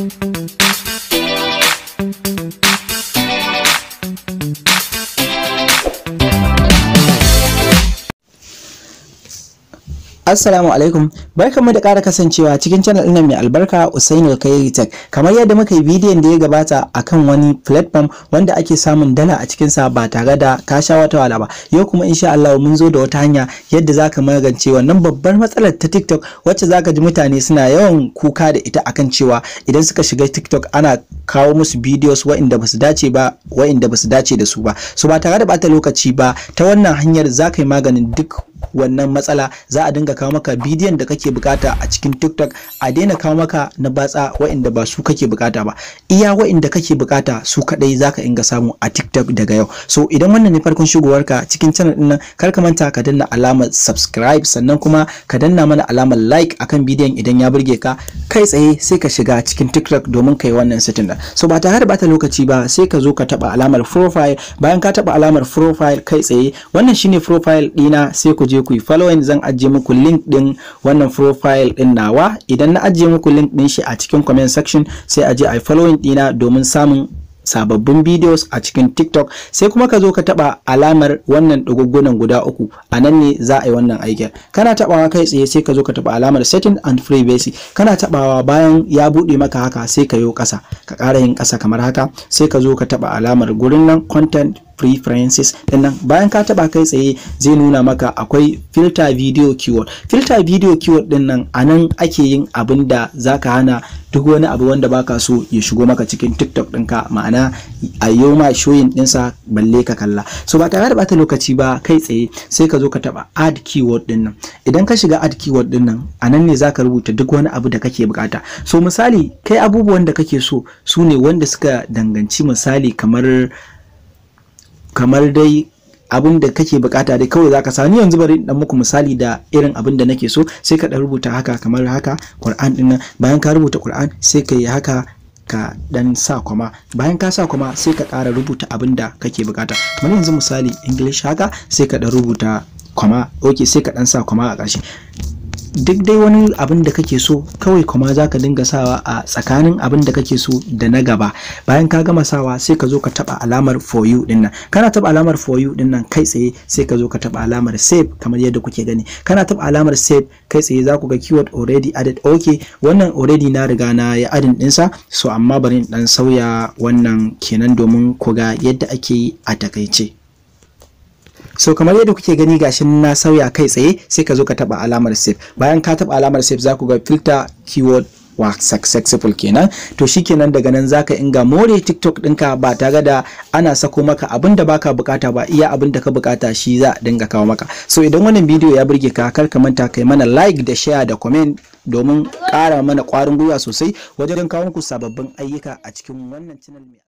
Assalamu alaikum barkanmu da ƙara kasancewa cikin channel ɗin mai albarka Usaini Kairi Tech kamar yadda muka yi bidiyon da ya gabata akan wani platform wanda ake samun dala a cikin sa ba tare da ka sha wata wala ba yau kuma insha Allah mun zo da wata hanya yadda zaka magance wannan babbar matsalar ta TikTok wacce zaka ji mutane suna yawan kuka da ita akan cewa idan suka shiga TikTok ana kawo musu videos waɗanda basu dace ba waɗanda basu dace da su ba so ba tare da bata lokaci ba ta wannan hanyar zaka yi maganin duk wannan matsala za a dinga kawo maka bidiyon da kake bukata a cikin TikTok a daina kawo maka na batsa wa'inda ba su kake bukata ba iya wa'inda kake bukata su kadai zaka inga samu a TikTok daga yau so idan wannan ne farkon shigowarka cikin channel din nan kar ka manta ka danna alamar subscribe sannan kuma ka danna mana alamar like akan bidiyon idan ya burge ka kai tsaye sai ka shiga cikin TikTok domin kai wannan setting din so ba tare da bata lokaci ba sai ka zo ka taba alamar profile bayan ka taba alamar profile kai tsaye wannan shine profile dina sai ku je ku yi following zan ajiye muku link din wannan profile din nawa idan na ajiye muku link din shi a cikin comment section sai a je a yi following dina domin samun sababbin videos a cikin TikTok sai kuma ka zo ka taba alamar wannan duguggunan guda uku a nan ne za a yi wannan aikin kana tabawa kai tsaye sai ka zo ka taba alamar setting and privacy kana tabawa bayan ya bude maka haka sai ka yo kasa ka ƙara yin kasa kamar haka sai ka zo ka taba alamar gurin nan content preferences dinnan bayan ka taba kai tsaye zai nuna maka akwai filter video keyword filter video keyword dinnan anan ake yin abin da zaka hana duk wani abu wanda baka so ya shigo maka cikin TikTok ɗinka ma'ana a yau ma showing ɗinsa balle ka kalla so ba tare da bata lokaci ba kai tsaye sai ka zo ka taba add keyword dinnan idan ka shiga add keyword dinnan anan ne zaka rubuta duk wani abu da kake bukata so misali kai abubuwan da kake so su ne wanda suka danganci misali kamar kamar dai abin da kake bukata dai kawai zaka sani yanzu bari dan muku misali da irin abin da nake so sai ka dan rubuta haka kamar haka Qur'an din nan bayan ka rubuta Qur'an sai ka yi haka ka dan sa kwama bayan ka sa kwama sai ka ƙara rubuta abin da kake bukata kamar yanzu misali English haka sai ka dan rubuta kwama okay sai ka dan sa kwama a ƙarshe duk dai wani abin da kake so kawai kuma za ka dinga sawa a tsakanin abin da kake so da na gaba bayan ka gama sawa sai ka zo ka taba alamar for you din nan kana taba alamar for you din nan kai tsaye sai ka zo ka taba alamar save kamar yadda kuke gani kana taba alamar save kai tsaye za ku ga keyword already added okay wannan already na riga na ya adin dinsa so amma bari in dan sauya wannan kenan domin ku ga yadda ake yi a takaice so kamar yadda kuke gani gashin na sauya kai tsaye sai ka zo ka taba alamar save bayan ka taba alamar save za ku ga filter keyword wa successful kenan to shikenan daga nan zaka inga more TikTok ɗinka ba tare da ana sako maka abin da baka bukata ba iya abin da ka bukata shi za a dinga kawo maka so idan wannan bidiyo ya burge ka kar ka manta kai mana like da share da comment domin ƙara mana ƙwarin gwiwa sosai wajen kawo muku sababbin ayyuka a cikin wannan channel